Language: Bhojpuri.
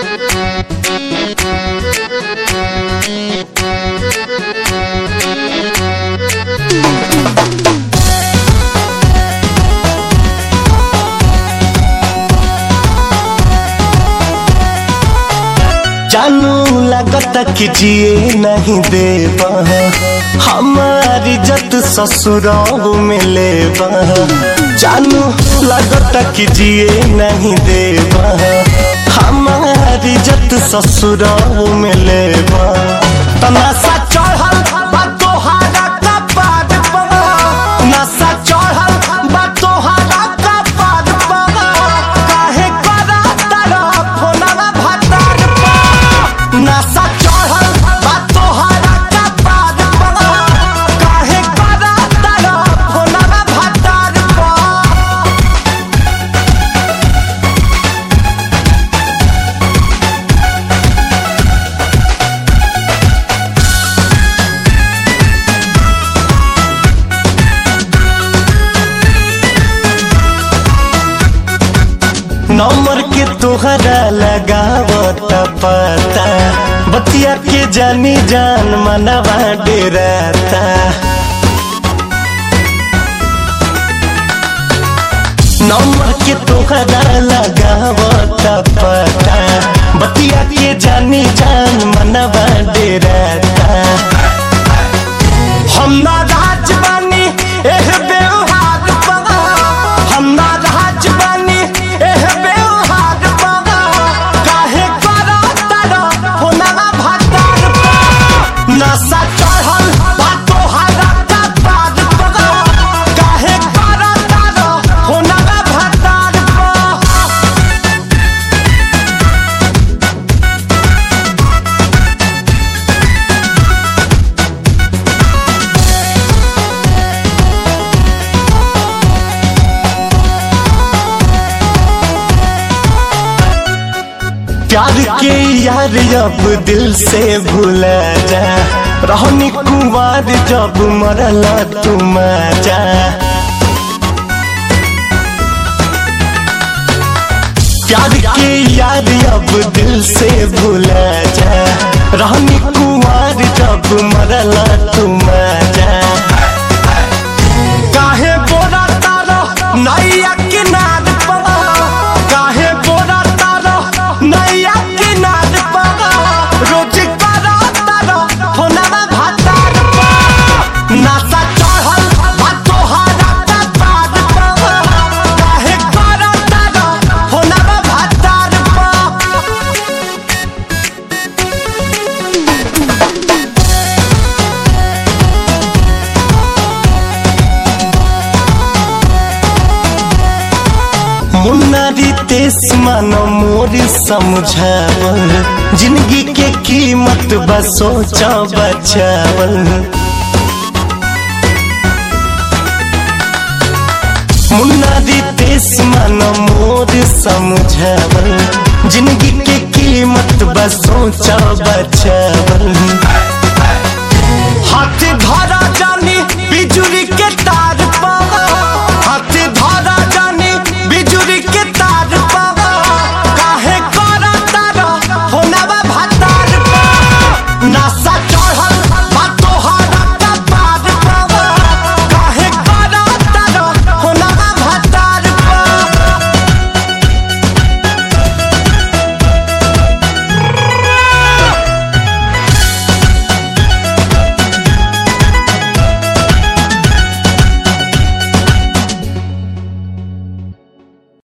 जानू लगता कि जिए नहीं देबा हमारी जत ससुराल में लेबा जानू लगता कि जिए नहीं देबा हमारी जत ससुराल में लेबा तमाशा चढ़ल बा तोहारा कपार पर नशा चढ़ल बा तोहारा कपार पर काहे करा तारा फोनवा भतार पर नशा चढ़ल बा तोहारा कपार पर काहे करा तारा फोनवा भतार पर नंबर के तोहरा लगावत पता बतिया के जानी जान मनवा डेराता नंबर के तोहरा लगावत पता बतिया के जानी जान मनवा डेराता हम ना राज बानी एह व्यवहार पगा हम ना राज बानी एह व्यवहार पगा काहे करा तारा होना भातार पगा नशा चढ़ल बा तोहारा कपार पगा काहे करा तारा होना भातार पगा प्यार के यार अब दिल से भूला जा रहनी कुमार जब मरला तुम जा प्यार के यार अब दिल से भूला जा रहनी कुमार जब मरला तुम जा काहे बोरा तारो नैया किनार पड़ा काहे बोरा तारो नैया किनार पड़ा रोज करो तारो होनवा भातार पड़ा नशा चढ़ल बा तोहारा कपार पड़ा काहे करो तारो होनवा भातार पड़ा मुन्नारी तेस मानो मोरी समझावल जिंदगी के कीमत बस सोचा बचावल मुन्नारी तेस मानो मोरी समझावल जिंदगी के कीमत बस सोचा बचावल